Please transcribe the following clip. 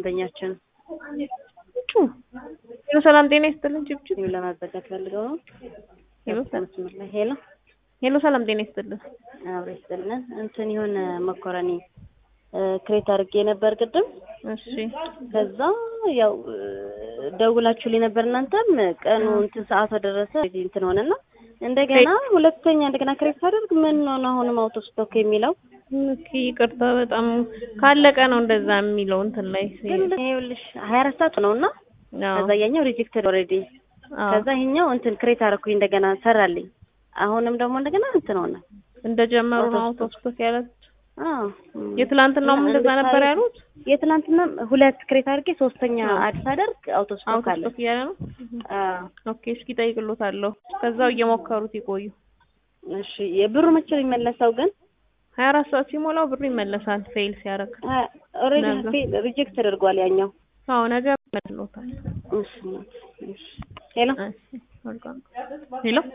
ደንበኛችን ሄሎ ሰላም ጤና ይስጥልን። ጭብጭብ ይኸው ለማዘጋት ፈልገው ነው። ሄሎ መስመር ላይ ሄሎ ሄሎ ሰላም ጤና ይስጥልን። አብሬ ይስጥልን። እንትን የሆነ መኮረኒ ክሬት አድርጌ ነበር ቅድም። እሺ ከዛ ያው ደውላችሁልኝ ነበር እናንተም ቀኑ እንትን ሰዓቷ ደረሰ እንትን ሆነና እንደገና ሁለተኛ እንደገና ክሬት ሳደርግ ምን ሆነ አሁንም አውቶ ስቶክ የሚለው ኦኬ ይቅርታ፣ በጣም ካለቀ ነው እንደዛ የሚለው እንትን ላይ ግን ይኸውልሽ ሀያ አራት ሰዓት ነው እና ከዛ ያኛው ሪጀክትድ ኦልሬዲ ከዛ ይሄኛው እንትን ክሬት አደረኩኝ እንደገና ሰራልኝ። አሁንም ደግሞ እንደገና እንትን ሆነ እንደጀመሩ ነው አውቶ ስቶክ ያለት። አዎ የትላንትናውም እንደዛ ነበር ያሉት። የትላንትና ሁለት ክሬት አድርጌ ሶስተኛ አዲስ አደርግ አውቶ ስቶክ አውቶ አለ። ስቶክ እያለ ነው። አዎ ኦኬ እስኪ ጠይቅሎታለሁ። ከዛው እየሞከሩት ይቆዩ። እሺ የብሩ መቼ ነው የሚመለሰው ግን? ሀያ አራት ሰዓት ሲሞላው ብሩ ይመለሳል። ፌል ሲያደርግ ኦልሬዲ ሪጀክት ተደርጓል ያኛው። አዎ ነገ ይመልሶታል። እሺ እሺ ሄሎ ሄሎ